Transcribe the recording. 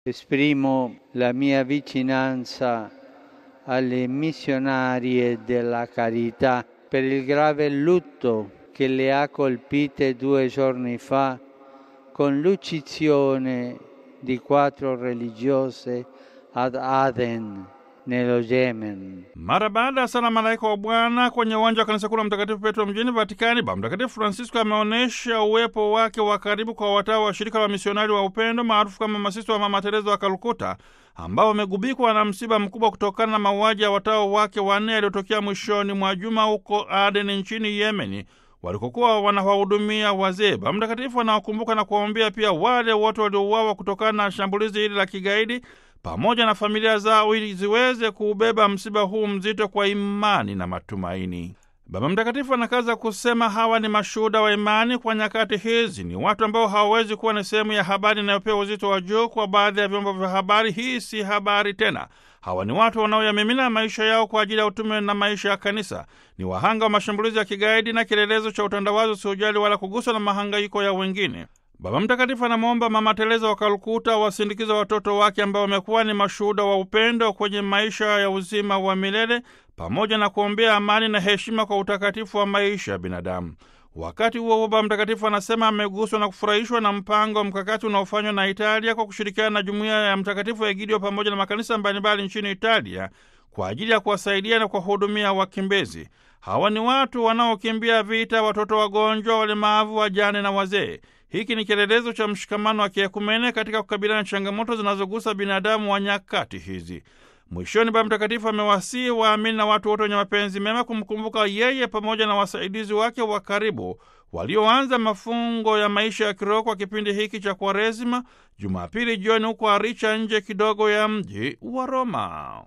Esprimo la mia vicinanza alle missionarie della carità per il grave lutto che le ha colpite due giorni fa con l'uccisione di quattro religiose ad Aden nello Yemen. Mara baada ya sala malaika wa Bwana kwenye uwanja wa kanisa kuu la Mtakatifu Petro mjini Vatikani, Baba Mtakatifu Francisco ameonyesha uwepo wake wa karibu kwa watawa wa shirika la misionari wa upendo maarufu kama masista wa Mama Teresa wa Kalkuta, ambao wamegubikwa na msiba mkubwa kutokana na mauaji ya watawa wake wanne yaliyotokea mwishoni mwa juma huko Aden nchini Yemeni walikokuwa wanawahudumia wazee. Baba Mtakatifu anawakumbuka na kuwaombea pia wale wote waliouawa kutokana na shambulizi hili la kigaidi pamoja na familia zao ili ziweze kuubeba msiba huu mzito kwa imani na matumaini. Baba Mtakatifu anakaza kusema hawa ni mashuhuda wa imani kwa nyakati hizi. Ni watu ambao hawawezi kuwa ni sehemu ya habari inayopewa uzito wa juu kwa baadhi ya vyombo vya habari. Hii si habari tena. Hawa ni watu wanaoyamimina maisha yao kwa ajili ya utume na maisha ya kanisa. Ni wahanga wa mashambulizi ya kigaidi na kielelezo cha utandawazi usiojali wala kuguswa na mahangaiko ya wengine. Baba Mtakatifu anamwomba Mama Teresa wa Kalkuta wasindikiza watoto wake ambao wamekuwa ni mashuhuda wa upendo kwenye maisha ya uzima wa milele pamoja na kuombea amani na heshima kwa utakatifu wa maisha ya binadamu. Wakati huo huo, Baba Mtakatifu anasema ameguswa na kufurahishwa na mpango mkakati unaofanywa na Italia kwa kushirikiana na jumuiya ya Mtakatifu Egidio pamoja na makanisa mbalimbali nchini Italia kwa ajili ya kuwasaidia na kuwahudumia wakimbizi. Hawa ni watu wanaokimbia vita, watoto wagonjwa, walemavu, wajane na wazee. Hiki ni kielelezo cha mshikamano wa kiekumene katika kukabiliana na changamoto zinazogusa binadamu wa nyakati hizi. Mwishoni, Baba Mtakatifu amewasihi waamini na watu wote wenye mapenzi mema kumkumbuka yeye pamoja na wasaidizi wake wa karibu walioanza mafungo ya maisha ya kiroho kwa kipindi hiki cha Kwaresima, Jumapili jioni huko Aricha, nje kidogo ya mji wa Roma.